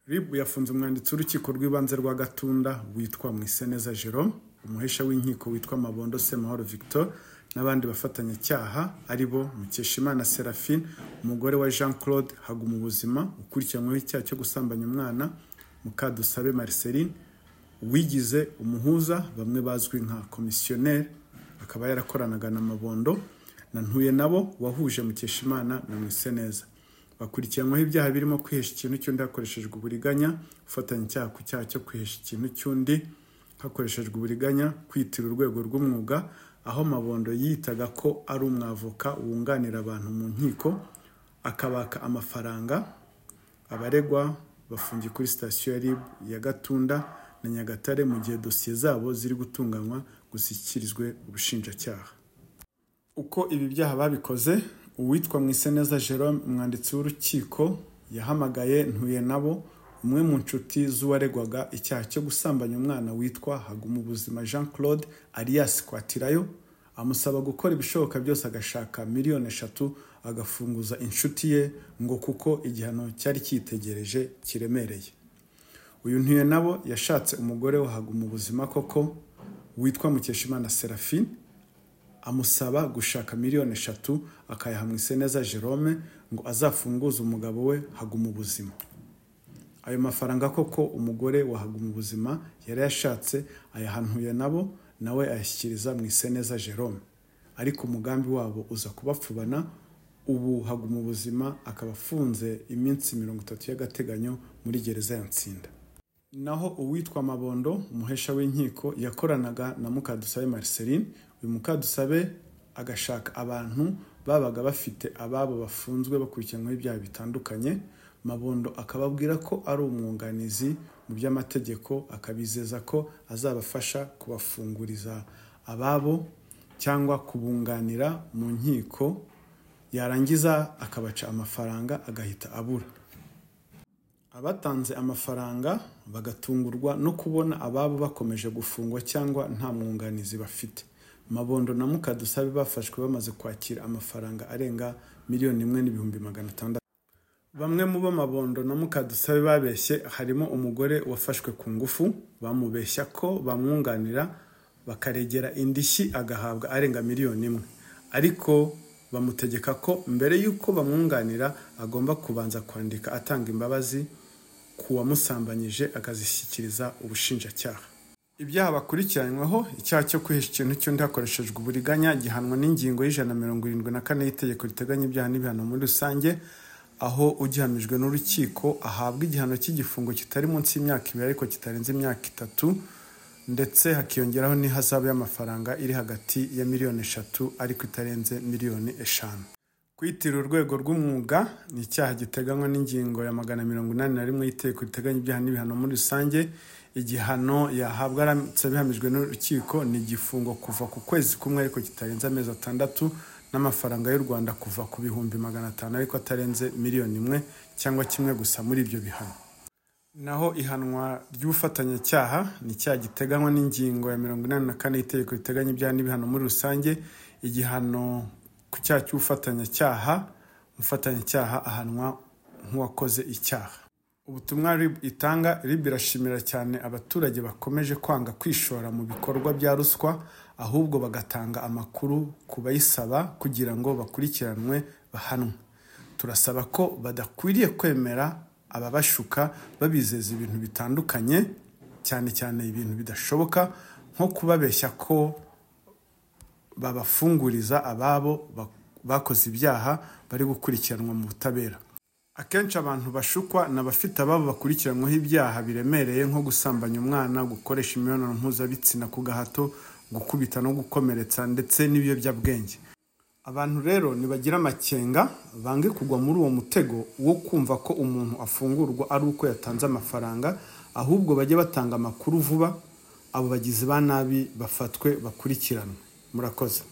rib yafunze umwanditsi w'urukiko rw'ibanze rwa gatunda witwa mwiseneza jerome umuhesha w'inkiko witwa mabondo semahoro victor n'abandi bafatanyacyaha ari bo mukeshimana seraphine umugore wa jean claude hagumubuzima ukurikiranyweho icyaha cyo gusambanya umwana mukadusabe marceline wigize umuhuza bamwe bazwi nka komisiyoneri akaba yarakoranaga na mabondo na ntuye nabo wahuje mukeshimana na mwiseneza bakurikiranyweho ibyaha birimo kwihesha ikintu cy'undi hakoreshejwe uburiganya gufatanya icyaha ku cyaha cyo kwihesha ikintu cy'undi hakoreshejwe uburiganya kwitira urwego rw'umwuga aho mabondo yitaga ko ari umwavoka wunganira abantu mu nkiko akabaka amafaranga abaregwa bafungiye kuri sitasiyo ya rib ya gatunda na nyagatare mu gihe dosiye zabo ziri gutunganywa gushyikirizwe ubushinjacyaha uko ibi byaha babikoze uwitwa mwiseneza Jerome umwanditsi w'urukiko yahamagaye ntuye nabo umwe mu nshuti z'uwaregwaga icyaha cyo gusambanya umwana witwa hagumubuzima jean claude alias kwatirayo amusaba gukora ibishoboka byose agashaka miliyoni eshatu agafunguza inshuti ye ngo kuko igihano cyari cyitegereje kiremereye uyu ntuye nabo yashatse umugore wa hagumubuzima koko witwa mukeshimana seraphine amusaba gushaka miliyoni eshatu akayaha mwiseneza jerome ngo azafunguze umugabo we haguma ubuzima ayo mafaranga koko umugore wa haguma ubuzima yari yashatse ayahanuye nabo nawe ayashyikiriza mwiseneza jerome ariko umugambi wabo uza kubapfubana ubu haguma ubuzima akaba afunze iminsi mirongo itatu y'agateganyo muri gereza ya nsinda naho uwitwa mabondo umuhesha w'inkiko yakoranaga na mukadusabe marceline uyu mukadusabe agashaka abantu babaga bafite ababo bafunzwe bakurikiranyweho ibyaha bitandukanye mabondo akababwira ko ari umwunganizi mu by'amategeko akabizeza ko azabafasha kubafunguriza ababo cyangwa kubunganira mu nkiko yarangiza akabaca amafaranga agahita abura abatanze amafaranga bagatungurwa no kubona ababo bakomeje gufungwa cyangwa nta mwunganizi bafite mabondo na mukadusabe bafashwe bamaze kwakira amafaranga arenga miliyoni imwe n'ibihumbi magana atandatu bamwe mu bo mabondo na mukadusabe babeshye harimo umugore wafashwe ku ngufu bamubeshya ko bamwunganira bakaregera indishyi agahabwa arenga miliyoni imwe ariko bamutegeka ko mbere y'uko bamwunganira agomba kubanza kwandika atanga imbabazi ku wamusambanyije akazishyikiriza ubushinjacyaha ibyaha bakurikiranyweho icyaha cyo kwihesha ikintu cy'undi hakoreshejwe uburiganya gihanwa n'ingingo y'ijana mirongo irindwi na kane y'itegeko riteganya ibyaha n'ibihano muri rusange aho ugihamijwe n'urukiko ahabwa igihano cy'igifungo kitari munsi y'imyaka ibiri ariko kitarenze imyaka itatu ndetse hakiyongeraho n'ihazabu y'amafaranga iri hagati ya miliyoni eshatu ariko itarenze miliyoni eshanu kwitira urwego rw'umwuga ni icyaha giteganywa n'ingingo ya magana mirongo inani na rimwe y'itegeko riteganya ibyaha n'ibihano muri rusange igihano yahabwa aramutse bihamijwe n'urukiko ni igifungo kuva ku kwezi kumwe ariko kitarenze amezi atandatu n'amafaranga y'u rwanda kuva ku bihumbi magana atanu ariko atarenze miliyoni imwe cyangwa kimwe gusa muri ibyo bihano naho ihanwa ry'ubufatanyacyaha ni icyaha giteganywa n'ingingo ya mirongo inani na kane y'itegeko riteganya ibyaha n'ibihano muri rusange igihano ku cyaha cy'ubufatanyacyaha umufatanyacyaha ahanwa nk'uwakoze icyaha ubutumwa rib itanga rib irashimira cyane abaturage bakomeje kwanga kwishora mu bikorwa bya ruswa ahubwo bagatanga amakuru ku bayisaba kugira ngo bakurikiranwe bahanwe turasaba ko badakwiriye kwemera ababashuka babizeza ibintu bitandukanye cyane cyane ibintu bidashoboka nko kubabeshya ko babafunguriza ababo bakoze ibyaha bari gukurikiranwa mu butabera akenshi abantu bashukwa ni abafite ababo bakurikiranyweho ibyaha biremereye nko gusambanya umwana gukoresha imibonano mpuzabitsina ku gahato gukubita no gukomeretsa ndetse n'ibiyobyabwenge abantu rero ntibagira amakenga bange kugwa muri uwo mutego wo kumva ko umuntu afungurwa ari uko yatanze amafaranga ahubwo bajye batanga amakuru vuba abo bagizi ba nabi bafatwe bakurikiranwe murakoze